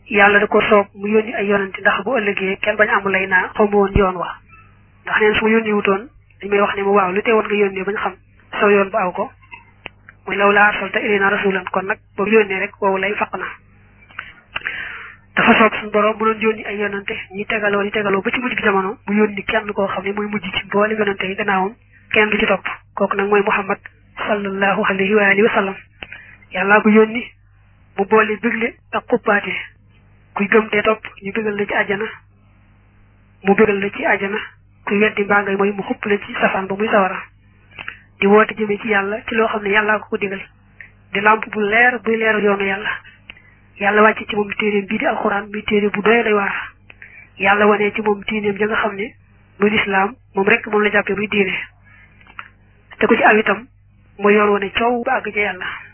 yàlla da ko soob mu yónni ay yonante ndax bu ëllëgee kenn bañ amul lay naa xaw ma woon yoon wa ndax neen su ma yónni wutoon dañ may wax ne ma waaw lu teewoon nga yónnee bañ xam saw yoon ba aw ko muy law laa arsalta ilayna rasulan kon nag boobu yónnee rek woowu lay faq na dafa soob suñu borom mu doon yónni ay yonante ñi tegaloo di tegaloo ba ci mujj gi jamono mu yónni kenn koo xam ne mooy mujj ci boole yonante yi gannaawam kenn du ci topp kooku nag mooy muhammad sallallahu alayhi wa alihi wa sallam yàllaa ko yónni mu boole bégle ak xuppaate kuy gëm te topp ñu bégal la ci àjjana mu bégal la ci àjjana kuy weddi mbaa ngay mooy mu xupp la ci safaan ba muy sawara di woote jëmee ci yàlla ci loo xam ne yàllaa ko ko digal di làmp bu leer buy leeral yoonu yàlla yàlla wàcce ci moom téeréem bii di alxuraan muy téere bu doy day waar yàlla wanee ci moom diineem ja nga xam ne muy lislaam moom rek moom la jàppee muy diine te ku ci aw itam mooy yoon wane coow ba àgg ca yàlla